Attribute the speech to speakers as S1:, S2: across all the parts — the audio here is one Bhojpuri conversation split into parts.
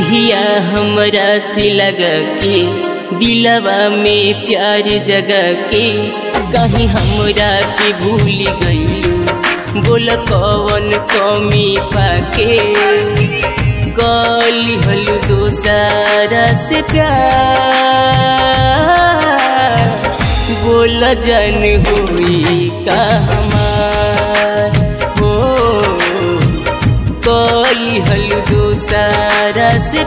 S1: नहिया हमरा से लगा के दिलवा में प्यार जगा के कहीं हमरा के भूल गईलू बोल कवन कमी पाके गली हलू दोसारा से प्यार बोल जन हुई का हमार हो कली हलू दोसारा से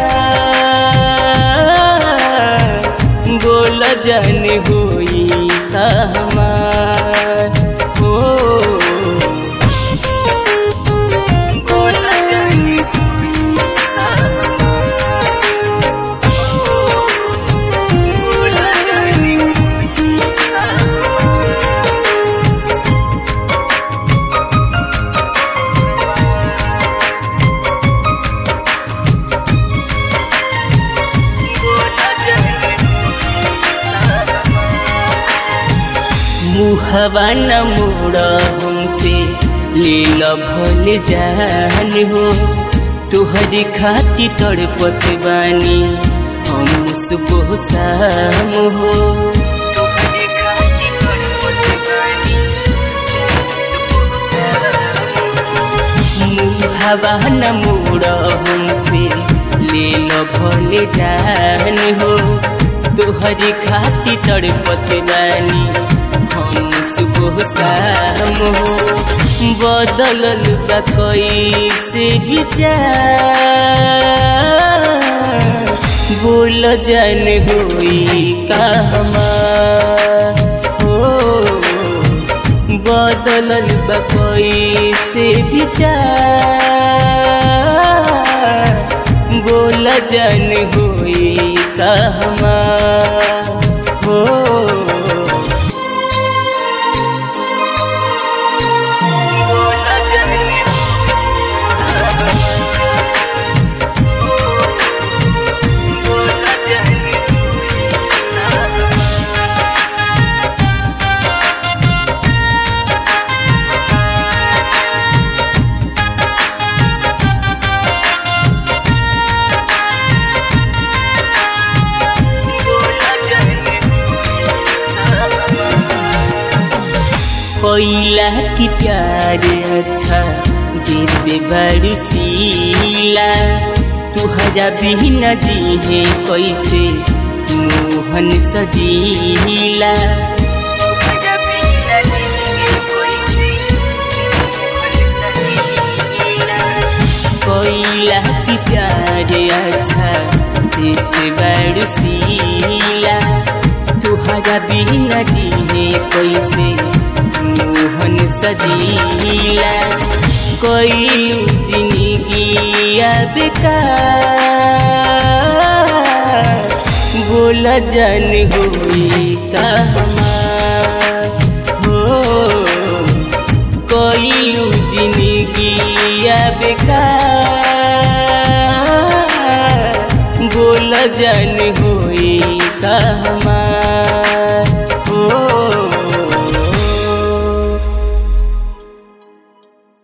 S1: प्यार बोल जन हुई का हमार हो बोल जन हुई का बोल जन हुई का मुहवा न मोड़ हमसे ले भल जान हो तुहरी खाती तड़पत बानी हम सुबह शाम हो तुहरी खाती तड़पत बानी मुहवा न मोड़ हमसे ले भल जान हो तुहरी खाती तड़पत बानी हम सुबह शाम हो बदलल बा कैसे विचार बोल जन होई का हमार हो बदलल बा कैसे विचार बोल जन होई का हमार हो कोइला की प्यार अच्छा गिरबे बरसीला तुहरा बिना जीहे कैसे मोहन सजीला कोइला की प्यार अच्छा गिरबे बरसीला तुहरा बिना जीहे कैसे मोहन सजीला कोई जिंदगी बेकार बोल जन हुई का हमार हो कोई जिंदगी बेकार बोल जन हो